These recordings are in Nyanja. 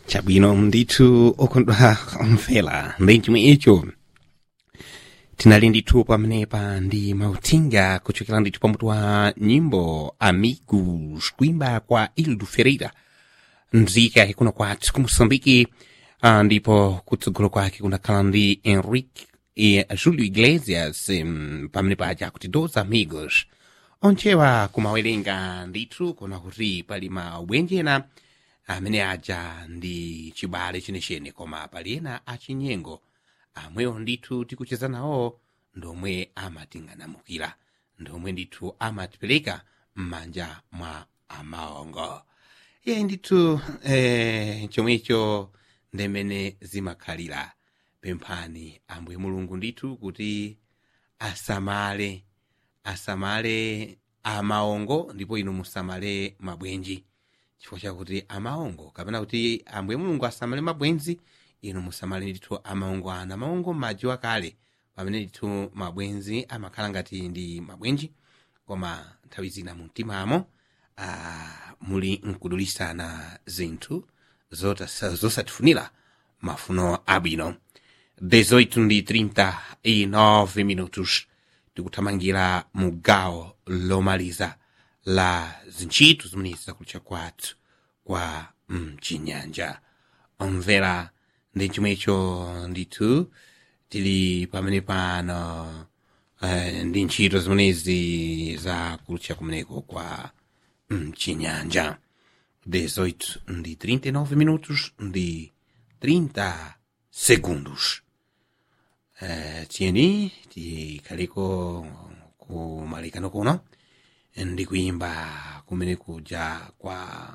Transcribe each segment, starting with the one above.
chabwino ndithu okondwa omvera ndi chimwe icho tinali ndithu pamenepa ndi mauthenga kuchokera ndithu pamutu wa nyimbo amigos kuimba kwa ildo ferreira mzika ikuno kwathu ku moçambike ah, ndipo kutsogolo kwake kunakhala ndi henrique e julio iglesias um, pamene paja kuti dos amigos onchewa kumawerenga ndithu kuona kuti pali mabwenji ena amene aja ndi chibale chenechene koma pali ena achinyengo amwewo ndithu tikucheza nawo ndomwe amating'anamukira ndomwe ndithu amatipereka m'manja mwa amaongo iye ndithu eh, chomwecho ndemene zimakhalira pemphani ambuye mulungu ndithu kuti asamale asamale amaongo ndipo inu musamale mabwenji chifukwa chakuti amaongo kapena kuti ambuye mulungu asamale mabwenzi inu musamale ndithu amaongo ana amaongo m'madzi akale pamene ndithu mabwenzi amakhala ngati ndi mabwenji koma nthawi zina mu mtimamo ah, muli nkudulisana zinthu zota- zosatifunira mafuno abwino 18 ndi 39 minutos tikuthamangira mu gawo lomaliza la zintchito zimenezi zakulucha kwathu kwa mchinyanja omvera ndi chomwecho ndithu tili pamene pano eh, ndi ntchito zimenezi za kulutcha kumeneko kwa mchinyanja 18 ndi 39 minutos ndi 30 segundos eh, tiyeni tikhaliko kumalikano kuno ndi kuimba kumene kuja kwa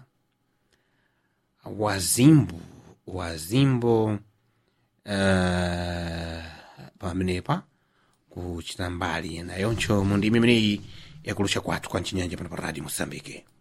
wazimbu wazimbo uh, pamenepa kuchita mbali nayoncho mu ndimi imeneyi yakulutcha kwathu kwa mchinyanja pano pa radio mosambike